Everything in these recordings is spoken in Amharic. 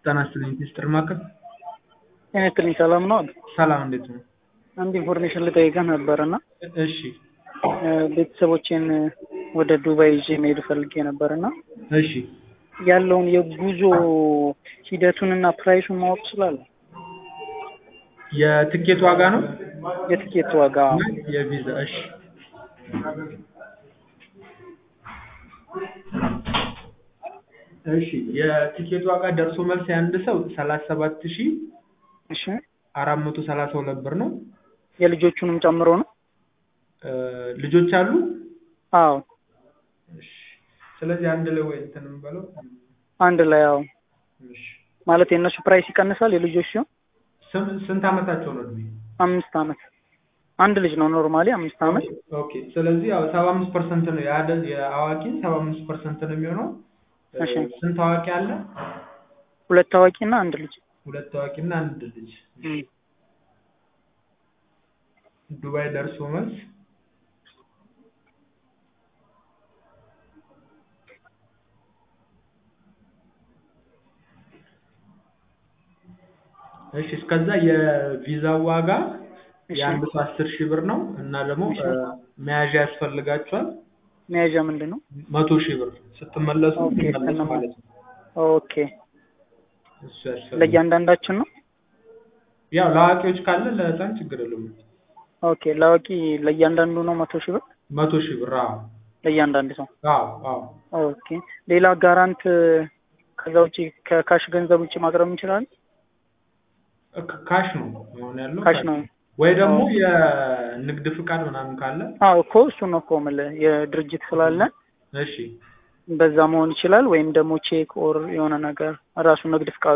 ጤና ይስጥልኝ ሚስተር ማከል ጤና ይስጥልኝ ሰላም ነው? ሰላም እንዴት ነው? አንድ ኢንፎርሜሽን ልጠይቅህ ነበር እና እሺ ቤተሰቦቼን ወደ ዱባይ ይዤ መሄድ ፈልጌ ነበር እና እሺ ያለውን የጉዞ ሂደቱንና ፕራይሱን ማወቅ እችላለሁ? የትኬት ዋጋ ነው? የትኬት ዋጋ የቪዛ እሺ እሺ የትኬት ዋጋ ደርሶ መልስ የአንድ ሰው ሰላሳ ሰባት ሺህ እሺ አራት መቶ ሰላሳ ሁለት ብር ነው። የልጆቹንም ጨምሮ ነው? እ ልጆች አሉ? አዎ እሺ ስለዚህ አንድ ላይ ወይ እንትን እንበለው አንድ ላይ ያው እሺ ማለት የእነሱ ፕራይስ ይቀንሳል የልጆች ሲሆን ስም- ስንት ዓመታቸው ነው እድሜ? አምስት አመት አንድ ልጅ ነው ኖርማሊ አምስት አመት ኦኬ ስለዚህ ያው ሰባ አምስት ፐርሰንት ነው የአደ የአዋቂ ሰባ አምስት ፐርሰንት ነው የሚሆነው። እ እሺ ስንት አዋቂ አለ? ሁለት ታዋቂ እና አንድ ልጅ ሁለት አዋቂ እና አንድ ልጅ። እም። ዱባይ ደርሶ መልስ እሺ እስከዛ የቪዛው ዋጋ እሺ የአንድ ሰው አስር ሺህ ብር ነው እና ደግሞ እሺ እ መያዣ ያስፈልጋቸዋል መያዣ ምንድን ነው? መቶ ሺህ ብር ስትመለሱ ኦኬ ሲመለሱ እነማ ማለት ነው። ኦኬ እሱ ያስፈልጋል። ለእያንዳንዳችን ነው? ያው ለአዋቂዎች ካለ ለህፃን ችግር የለውም። ኦኬ ለአዋቂ ለእያንዳንዱ ነው መቶ ሺህ ብር መቶ ሺህ ብር አዎ ለእያንዳንዱ ሰው አዎ አዎ ኦኬ ሌላ ጋራንት ከዛ ውጪ ከካሽ ገንዘብ ውጪ ማቅረብ እንችላለን? ክ- ካሽ ነው አሁን ያለው ካሽ ነው ወይ ደግሞ ኦኬ የንግድ ፍቃድ ምናምን ካለ አዎ እኮ እሱ ነው እኮ የምልህ የድርጅት ስላለ እሺ በዛ መሆን ይችላል ወይም ደግሞ ቼክ ኦር የሆነ ነገር ራሱ ንግድ ፍቃዱ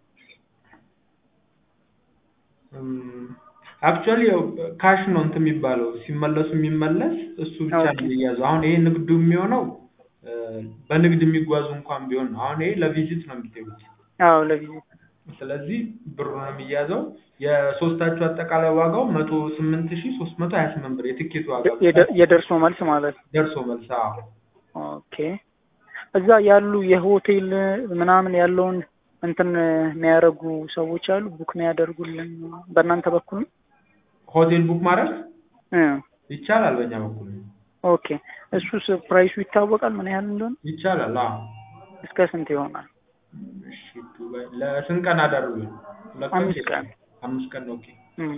አክቹዋሊ ያው ካሽ ነው እንትን የሚባለው ሲመለሱ የሚመለስ እሱ ብቻ ኦኬ ነው የሚያዘው። አሁን ይሄ ንግዱ የሚሆነው እ በንግድ የሚጓዙ እንኳን ቢሆን ነው። አሁን ይሄ ለቪዚት ነው የሚገቡት። አዎ ለቪዚት ስለዚህ ብሩ ነው የሚያዘው። የሶስታችሁ አጠቃላይ ዋጋው መቶ ስምንት ሺህ ሶስት መቶ ሀያ ስምንት ብር የትኬቱ ዋጋ ብቻ የደ- የደርሶ መልስ ማለት ነው። ደርሶ መልስ። አዎ ኦኬ እዛ ያሉ የሆቴል ምናምን ያለውን እንትን የሚያደርጉ ሰዎች አሉ ቡክ የሚያደርጉልን በእናንተ በኩል ነው? ሆቴል ቡክ ማድረግ እ ይቻላል፣ በእኛ በኩል ኦኬ እሱስ ፕራይሱ ይታወቃል ምን ያህል እንደሆነ ይቻላል። አዎ እስከ ስንት ይሆናል? እሺ ዱባይ ለስንት ቀን አደረጉ? ሁለት ቀን አምስት ሶስት ቀን አምስት ቀን ኦኬ። እም።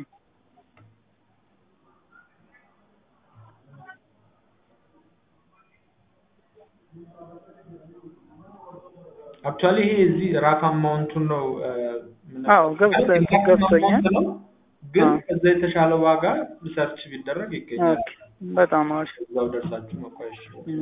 አክቹዋሊ ይሄ እዚህ ራፍ አማውንቱን ነው እ አዎ ገብቶ ራፍ ገብቶኛል። አማውንት ነው፣ ግን አዎ ከዛ የተሻለ ዋጋ ሰርች ቢደረግ ይገኛል። ኦኬ በጣም አሪፍ እዛው ደርሳችሁ መቋየሽ እም።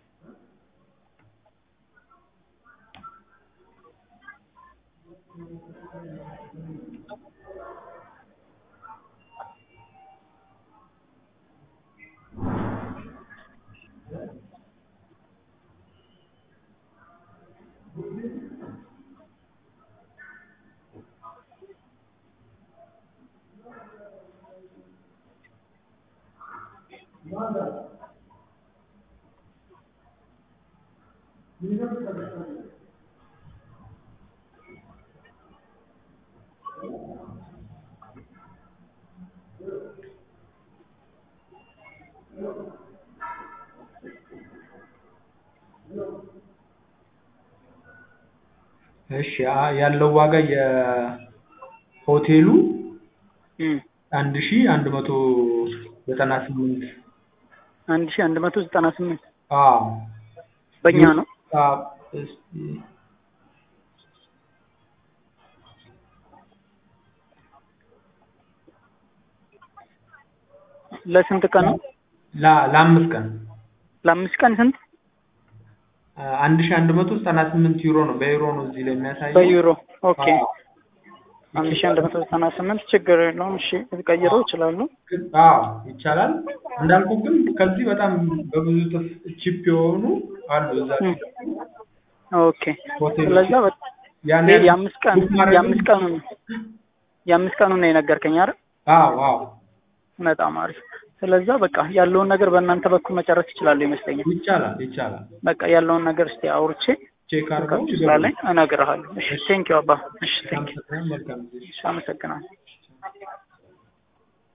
እሺ አ- ያለው ዋጋ የሆቴሉ እም። አንድ ሺህ አንድ መቶ ዘጠና ስምንት አንድ ሺህ አንድ መቶ ዘጠና ስምንት አዎ በእኛ ዩ- ነው። አዎ እስኪ ለስንት ቀን ነው? ላ- ለአምስት ቀን ለአምስት ቀን ስንት? አ፣ አንድ ሺህ አንድ መቶ ዘጠና ስምንት ዩሮ ነው። በዩሮ ነው እዚህ ላይ የሚያሳየው። በዩሮ ኦኬ አዎ አንድ ሺህ አንድ መቶ ዘጠና ስምንት ችግር የለውም። እሺ ልቀይረው ይችላሉ። ግን አዎ ይቻላል። እንዳልኩ ግን ከዚህ በጣም በብዙ እጥፍ ቺፕ የሆኑ አሉ እዛ እም። ኦኬ ሆቴሎች ስለዛ በ- ያን ይሄ ያህል የአምስት ቀን ቡክ ማድረግ የአምስት ቀኑን የአምስት ቀኑን ነው የነገርከኝ አይደል? አዎ አዎ በጣም አሪፍ። ስለዛ በቃ ያለውን ነገር በእናንተ በኩል መጨረስ ይችላሉ ይመስለኛል። ይቻላል ይቻላል። በቃ ያለውን ነገር እስቲ አውርቼ ቼክ አድርገው ስላለኝ እነግርሃለሁ። እሺ ቴንኪው አባ። እሺ ቴንኪው። አመሰግናለሁ። መልካም ጊዜ። እሺ አመሰግናለሁ።